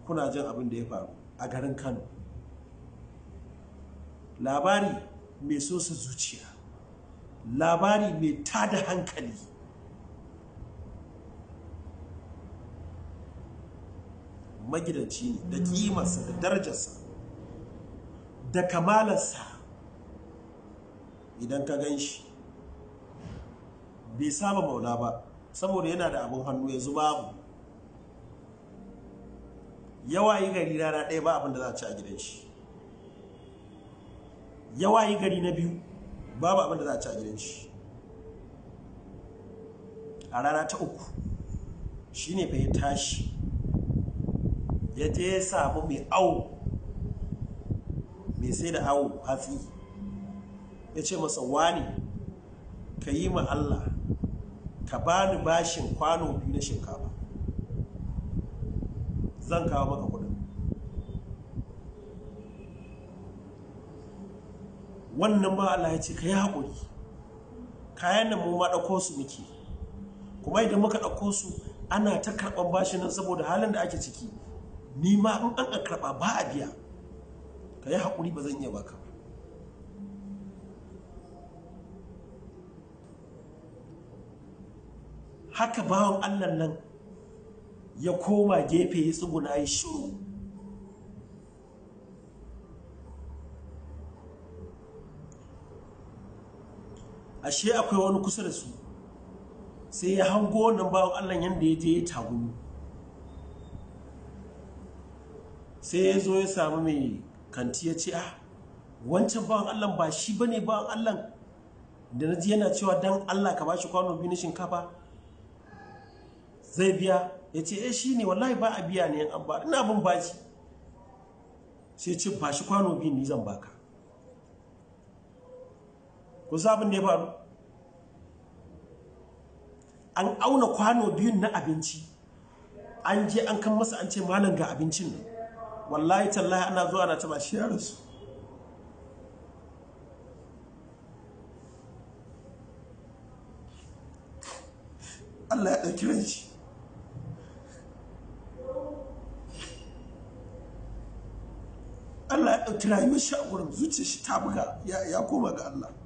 kuna jin abin da ya faru a garin kano labari mai sosa zuciya labari mai tada hankali magidanci ne da kimarsa da darajarsa da kamalarsa idan ka gan shi bai saba maula ba saboda yana da abin hannu yanzu babu yawa yi gari rana ɗaya ba abin da za a ci a gidan shi yawa yi gari na biyu babu abin da za a ci a gidan shi a rana ta uku shi ne fa ya tashi ya je ya samu mai awo mai sai da awo hatsi ya ce masa wani ka yi ma Allah ka bani bashin kwano biyu na shinkafa zan kawo maka kudin wannan ba Allah ya ce ka yi haƙuri kayan nan mu ma ɗauko su muke kuma idan muka ɗauko su ana ta karɓar bashin nan saboda halin da ake ciki ni ma in an karɓa ba a biya ka yi haƙuri ba zan iya baka ba haka bawan allah nan ya koma gefe ya tsuguna ya shuru ashe akwai wani kusa da su sai ya hango wannan bawan allah yadda ya je ya tagumi sai ya zo ya samu mai kanti ya ce ah wancan bawan allah ba shi ba ne bawan allah da na ji yana cewa don allah ka ba shi kwano biyu na shinkafa zai biya ya ce eh shi ne wallahi ba a biya ne an ba ina bin baci sai ce ba shi kwano biyu ni zan baka ku sabon da ya faru an auna kwano biyun na abinci an je an kan masa an ce malam ga abincin nan wallahi tallahi ana zuwa na taba shi yaransu Allah ya ɗauki ranci Allah ya ɗauki rayuwar shi a gurin zuciyar shi ta buga ya koma ga Allah